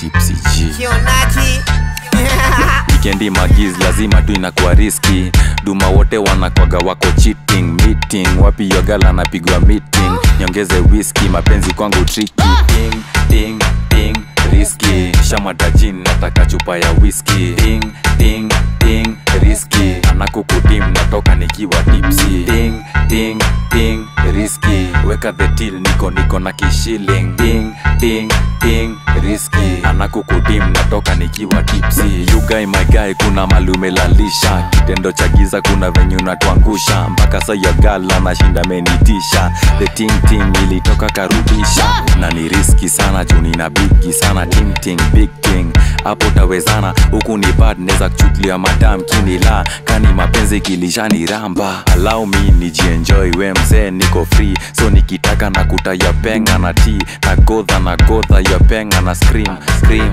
tipsy G kionaji wikendi magiz lazima tu inakuwa riski duma wote wanakwaga wako cheating meeting wapi yogala anapigwa meeting nyongeze whisky mapenzi kwangu triki ting, ting, ting, riski shamadajin nataka chupa ya whisky ting, ting, ting, riski anakukudim natoka nikiwa tipsi ting, ting, ting, riski weka the till niko niko na kishiling ting, ting, ting, riski anakukudim natoka nikiwa tipsi you guy my guy kuna malumelalisha kitendo cha giza kuna venye unatuangusha mpaka sa ya gala nashinda menitisha the ting ting ilitoka karudisha na ni riski sana juu nina bigi sana ting ting big ting hapo tawezana huku ni bad neza kuchukulia madam kinila kani mapenzi kilishani ramba allow me nijienjoy we mzee niko free so nikitaka na kutaya penga na ti na godha na godha ya penga na scream scream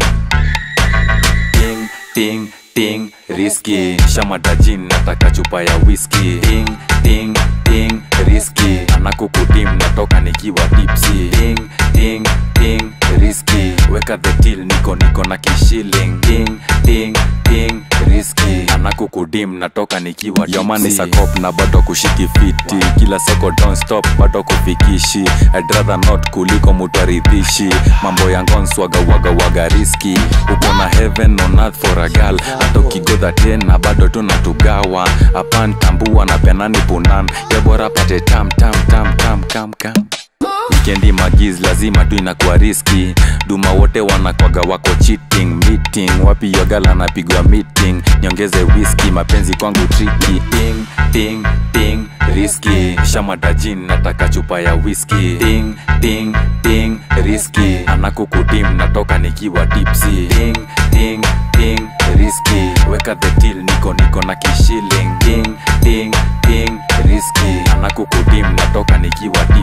ting ting ting riski shamadajin nataka chupa ya whisky ting ting ting riski anakukudim natoka nikiwa tipsi ting ting ting riski weka the till niko niko na kishiling ting ting ting riski anakukudim natoka nikiwa yomani sakop na bado kushiki fiti kila soko don't stop bado kufikishi I'd rather not kuliko mutaridhishi mambo ya ngonswaga waga waga riski uko na heaven on earth for a girl hata ukigodha tena bado tunatugawa apan tambua na penani punan yabora pate tam tam tam tam kam kam wikendi magiz lazima tu inakuwa riski duma wote wanakwaga wako cheating meeting wapi yogala anapigwa meeting nyongeze whisky mapenzi kwangu triki ting ting ting riski shamadajin nataka chupa ya whisky ting ting ting riski anakukudim natoka nikiwa tipsi ting ting ting riski weka the till niko niko na kishiling ting ting ting riski anakukudim natoka nikiwa